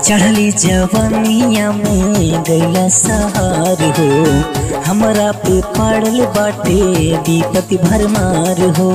चढ़ली जवनिया में गैला सहार हो हमरा पे पड़ल बाटे विपति भरमार हो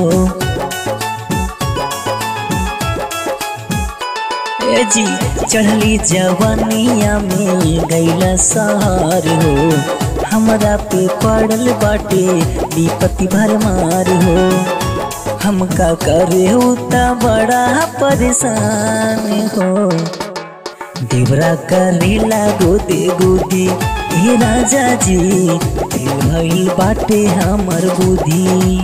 ए जी चढ़ली जवनिया में गैला सहार हो हमरा पे पड़ल बाटे विपति भरमार हो हमका करे उता बड़ा परेशान हो देवरा करेला गोदे गोदी हे राजा जी दिल भइल बाटे हमर बुद्धि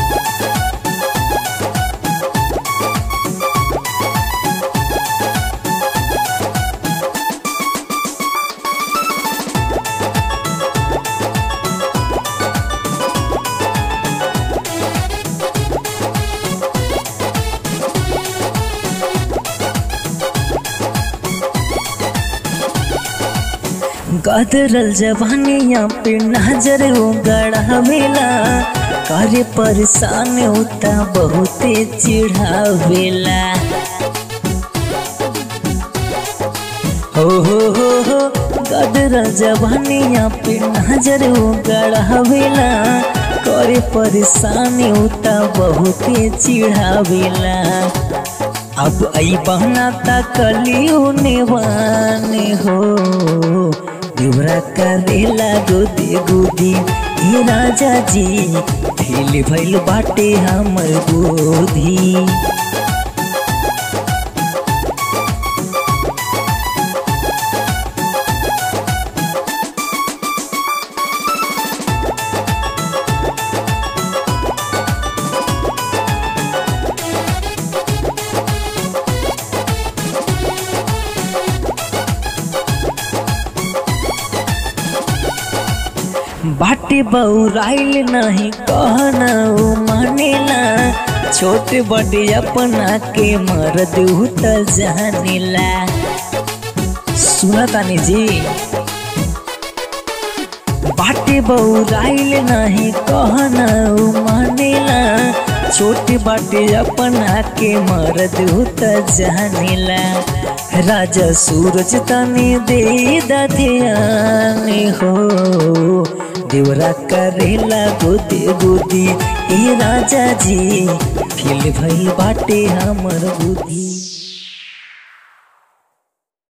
गदरल जवानिया पे नजर गढ़ावेला करे परेशान होता बहुते चिढ़ावेला हो हो हो हो गदरल जवानिया पे नजर गढ़ावेला करे परेशान होता बहुते चिढ़ावेला अब आई बहना तकलियो नेवाने हो दिवरा करेला गोदी गोदी हे राजा जी भेल भइल बाटे हमर गोधी बाटे बउराइल नहीं कहना मानेला छोट बड़े अपना के मर्द त जानेला सुना तानी जी बाटे बउराइल नहीं कहना मानेला छोट बाटे अपना के मर्द त जानेला राजा सूरज तने दे ध्यान हो देवरा करेला गोदे गोदी ए राजा जी फिल भइल बाटे हमर बुद्धि